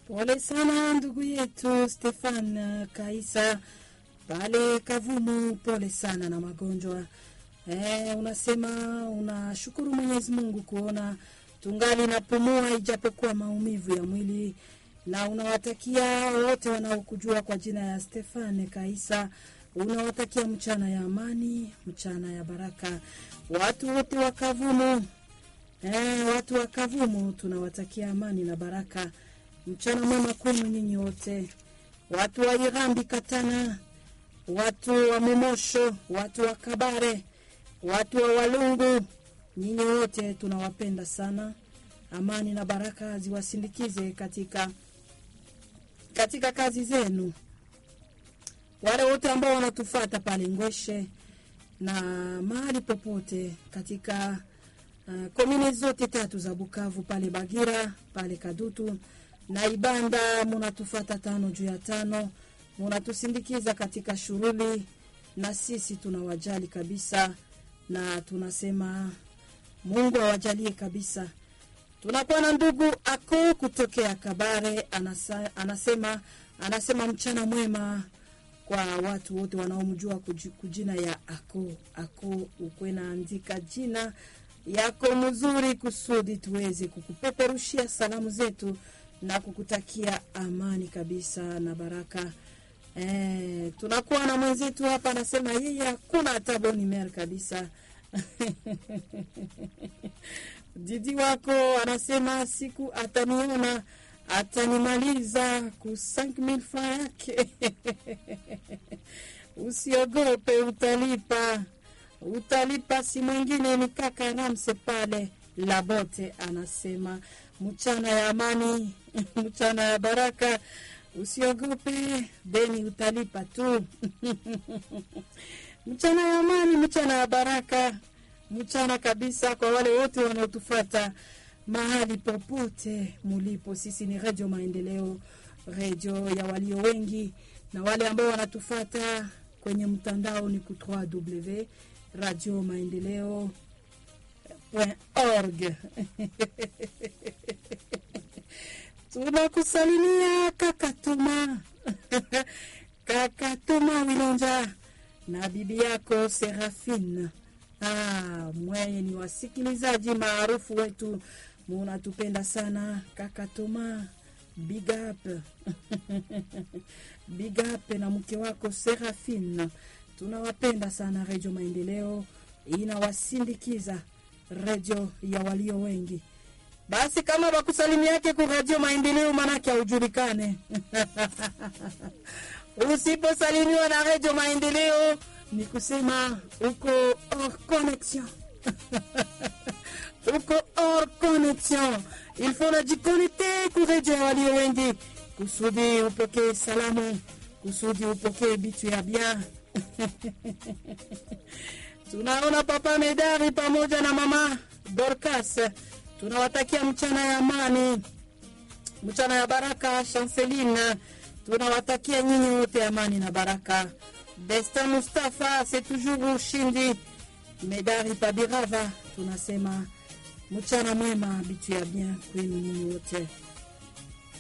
Pole sana ndugu yetu Stefan Kaisa pale Kavumu, pole sana na magonjwa e, unasema unashukuru Mwenyezi Mungu kuona tungali napumua ijapokuwa maumivu ya mwili, na unawatakia wote wanaokujua kwa jina ya Stefan Kaisa, unawatakia mchana ya amani, mchana ya baraka, watu wote wa Kavumu. E, watu wa Kavumu tunawatakia amani na baraka, mchana mwema kwenu nyinyi wote, watu wa Irambi Katana, watu wa Momosho, watu wa Kabare, watu wa Walungu, nyinyi wote tunawapenda sana. Amani na baraka ziwasindikize katika katika kazi zenu. Wale wote ambao wanatufata pale Ngweshe na mahali popote katika uh, komini zote tatu za Bukavu, pale Bagira, pale Kadutu na Ibanda, munatufata tano juu ya tano, munatusindikiza katika shughuli, na sisi tunawajali kabisa, na tunasema Mungu awajalie kabisa. Tunakuwa na ndugu ako kutokea Kabare, anasa, anasema anasema mchana mwema kwa watu wote wanaomjua kujina ya ako ako, ukwe naandika jina yako mzuri kusudi tuweze kukupeperushia salamu zetu na kukutakia amani kabisa na baraka. E, tunakuwa na mwenzetu hapa anasema yeye hakuna hata boni mer kabisa Didi wako anasema siku ataniona atanimaliza ku 5000 francs yake. Usiogope, utalipa, utalipa. Si mwingine ni kaka Ramse pale Labote, anasema mchana ya amani mchana ya baraka, usiogope, deni utalipa tu mchana ya amani, mchana ya baraka mchana kabisa kwa wale wote wanaotufata mahali popote mulipo. Sisi ni Radio Maendeleo, redio ya walio wengi, na wale ambao wanatufata kwenye mtandao ni ku www radio maendeleo org. Tunakusalimia Kakatuma Kakatuma Wilonja na bibi yako Serafine. Ah, mweye ni wasikilizaji maarufu wetu, munatupenda sana kaka Toma, big up big up na mke wako Serafine, tunawapenda sana. Redio Maendeleo inawasindikiza, redio ya walio wengi. Basi kama bakusalimi yake ku Radio Maendeleo, manake haujulikane usiposalimiwa na Redio Maendeleo ni kusema uko hors connexion uko hors connexion. Il faut najikonekte ku redio ya walio wengi kusudi upokee salamu, kusudi upokee bitu ya bia tunaona Papa Medari pamoja na Mama Dorcas, tunawatakia mchana ya amani, mchana ya baraka. Chanceline, tunawatakia nyinyi wote amani na baraka. Destin Mustafa, c'est toujours ushindi. Medari Pabirava, tunasema mchana mwema, bitu ya bien kwenu nyinyi wote.